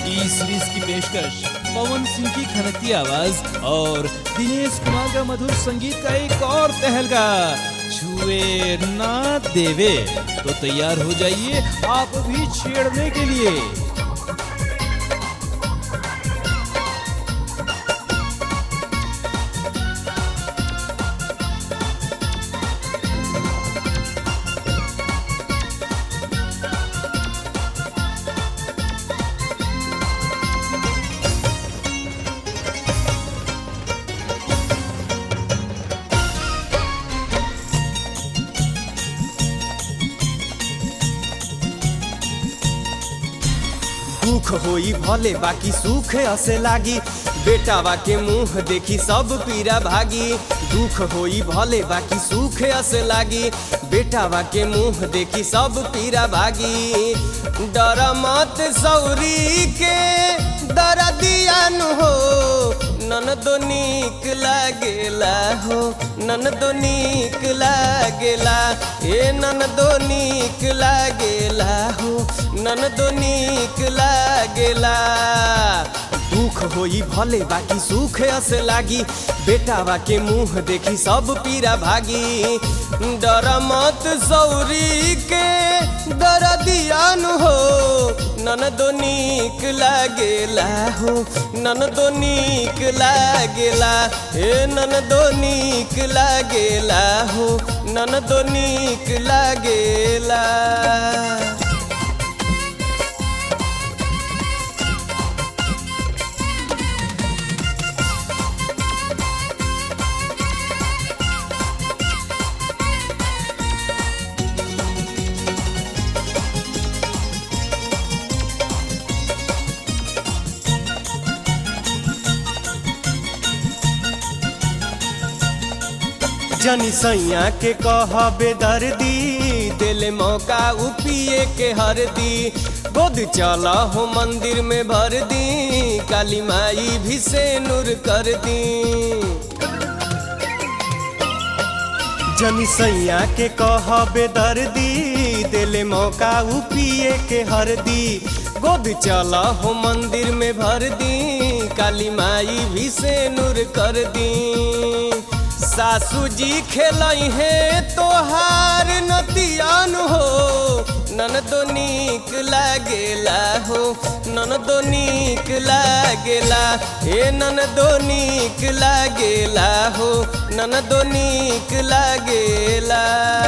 ई सीरीज की पेशकश पवन सिंह की खनकती आवाज और दिनेश कुमार का मधुर संगीत का एक और तहलका छुए ना देवे तो तैयार हो जाइए आप भी छेड़ने के लिए दुख होई भले बाकी सुख असे लागी बेटावा के मुंह देखी सब पीरा भागी दुख होई भले बाकी सुख असे लागी बेटावा के मुंह देखी सब पीरा भागी डर मत सौरी के दर दियान हो नन दो नीक लागेला हो नन दो नीक लागेला ए नन दो नीक लागेला हो नन दो नीक लागेला दुख होई भले बाकी सुख अस लागी बेटावा के मुंह देखी सब पीरा भागी डर मत सौरी के दर दियान हो नन दो नीक लागेला हो नन दो नीक लागेला हे नन दो नीक लागेला हो नन दो नीक लागेला जनी सैया के कहबे दर्दी दिल मौका उपिए के हरदी गोद चला हो मंदिर में भर दी काली माई भी से नूर कर दी जनी सैया के कहबे दर्दी दिल मौका उपिए के हरदी गोद चला हो मंदिर में भर दी काली माई भी से नूर कर दी सासू जी खेलई है तोहार नतियान हो नन दो नीक लागेला हो नन दो नीक लागेला हे नन दो नीक लागेला हो नन दो नीक लागेला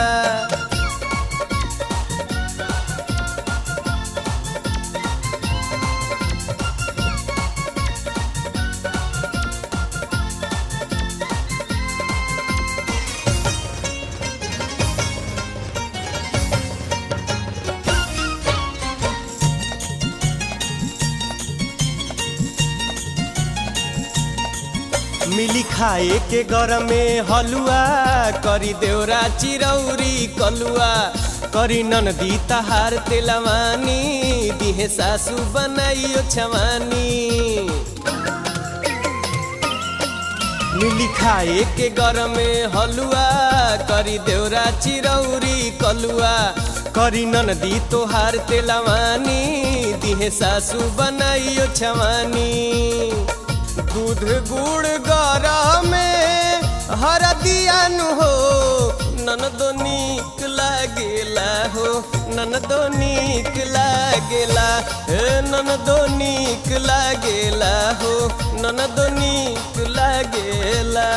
मिली खाए के घर में हलुआ करी देवरा चिरौरी कलुआ करी ननदी तहार तेलवानी दिहे सासू बनाइयो छवानी मिली खाए के घर में हलुआ करी देवरा चिरौरी कलुआ करी ननदी तोहार तेलवानी दिहे सासू बनाइयो छवानी दूध गुड़ गरा में हर दियान हो नन दो नीक लागेला हो नन दो नीक लागेला हे नन दो नीक लागेला हो नन दो नीक लागेला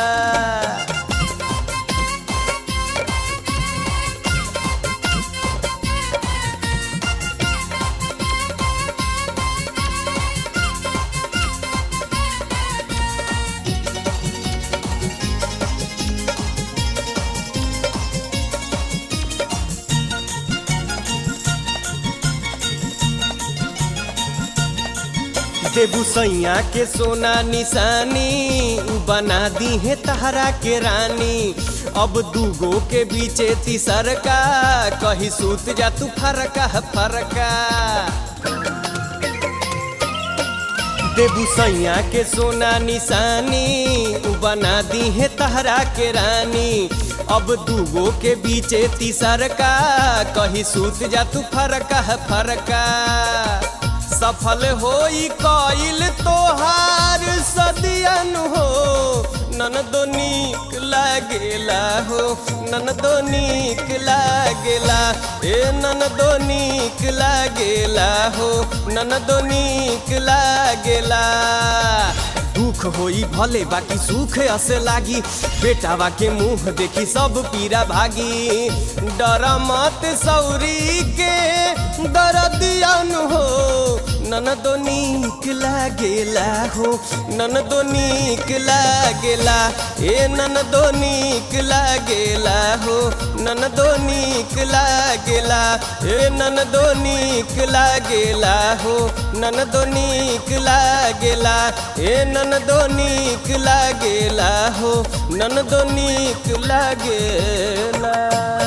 देबू सैया के सोना निशानी बना दी है तहरा के रानी अब दूगो के बीचे तीसर का कही सूत जा तू फरका फरका देबू सैया के सोना निशानी बना दी है तहरा के रानी अब दूगो के बीचे तीसर का कही सूत जा तू फरका फरका सफल होई कइल तोहार सदियन हो ननदो नीक लागेला हो ननदो नीक लागेला ए ननदो नीक लागेला हो ननदो नीक लागेला दुख होई भले बाकी सुख असे लागी बेटावा के मुंह देखी सब पीरा भागी डर मत सौरी के दरदियन हो ननदो नीक लागेला हो ननदो नीक लागेला ए ननदो नीक लागेला हो ननदो नीक लागेला ए ननदो नीक लागेला हो ननदो नीक लागेला ए ननदो नीक लागेला हो ननदो नीक लागेला